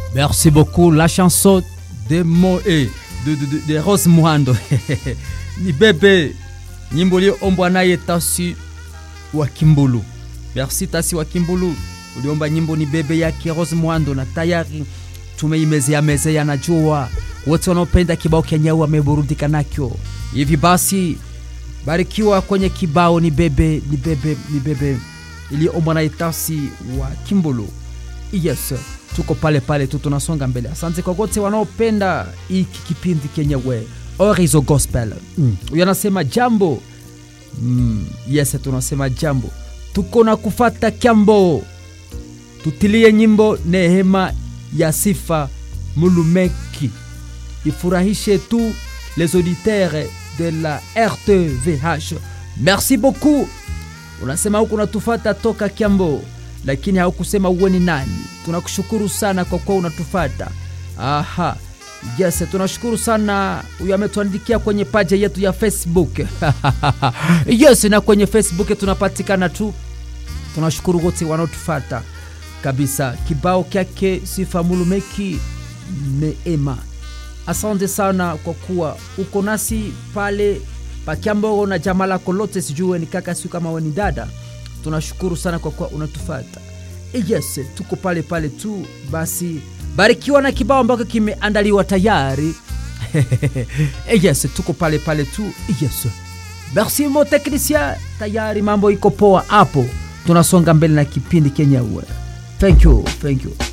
Merci beaucoup. La chanson de, Mo, eh, de, de, de, de Rose Muhando ni bebe nyimbo iliyoombwa naye Tasi wa Kimbulu. Merci Tasi wa Kimbulu, uliomba nyimbo ni bebe yake Rose Muhando, na tayari tumeimezea mezea. Najua wote wanaopenda kibao Kenya wameburudika nakyo. Hivi basi barikiwa kwenye kibao ni bebe ni bebe ni bebe iliyoombwa naye Tasi wa Kimbulu. Yes, tuko pale pale tu tunasonga mbele. Asante kwa wote wanaopenda hiki kipindi kenyewe Orizo Gospel. Mm. Huyo anasema jambo. Mm. Yes, tunasema jambo. Tuko na kufata kyambo. Tutilie nyimbo Nehema ya Sifa Mulumeki. Ifurahishe tu les auditeurs de la RTVH. Merci beaucoup. Unasema huku unatufata toka Kiambo lakini haukusema uwe ni nani. Tunakushukuru sana kwa kuwa unatufata. Aha, yes, tunashukuru sana. Huyu ametuandikia kwenye paja yetu ya Facebook yes, na kwenye Facebook tunapatikana tu. Tunashukuru wote wanaotufata kabisa. Kibao kyake Sifa Mulumeki Neema, asante sana kwa kuwa uko nasi pale pakiambo na jamaa lako lote, sijue ni kaka, siu kama we ni dada tunashukuru sana kwa kuwa unatufata. Yes, tuko pale pale tu. Basi barikiwa na kibao ambacho kimeandaliwa tayari. Yes, tuko pale pale tu. Yes, merci mo technicien, tayari mambo iko poa hapo, tunasonga mbele na kipindi kenyewe. Thank you, thank you.